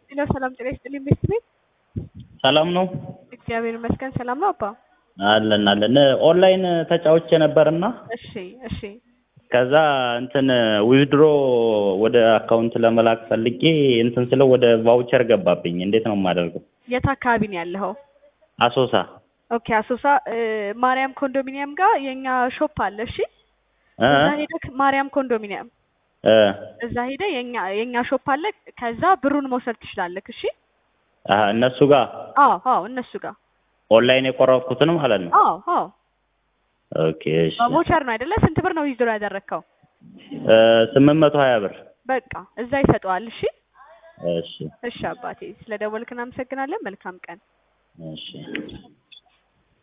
ሄሎ ሰላም ጤና ይስጥልኝ ቤስት ቤት ሰላም ነው እግዚአብሔር ይመስገን ሰላም ነው አባ አለን አለን ኦንላይን ተጫውቼ ነበርና እሺ እሺ ከዛ እንትን ዊዝድሮ ወደ አካውንት ለመላክ ፈልጌ እንትን ስለው ወደ ቫውቸር ገባብኝ። እንዴት ነው የማደርገው? የት አካባቢ ነው ያለኸው አሶሳ ኦኬ አሶሳ እ፣ ማርያም ኮንዶሚኒየም ጋር የኛ ሾፕ አለ እሺ እ እዛ ሄደህ ማርያም ኮንዶሚኒየም እ እዛ ሄደህ የኛ የኛ ሾፕ አለ ከዛ ብሩን መውሰድ ትችላለህ እሺ አሀ፣ እነሱ ጋር አዎ አዎ እነሱ ጋር ኦንላይን የቆረጥኩትን ማለት ነው። አዎ አዎ ኦኬ እሺ። በቮቸር ነው አይደለ ስንት ብር ነው ዊዝድሮ ያደረግከው እ፣ ስምንት መቶ ሀያ ብር በቃ እዛ ይሰጠዋል እሺ እሺ እሺ አባቴ ስለ ደወልክ እናመሰግናለን መልካም ቀን እሺ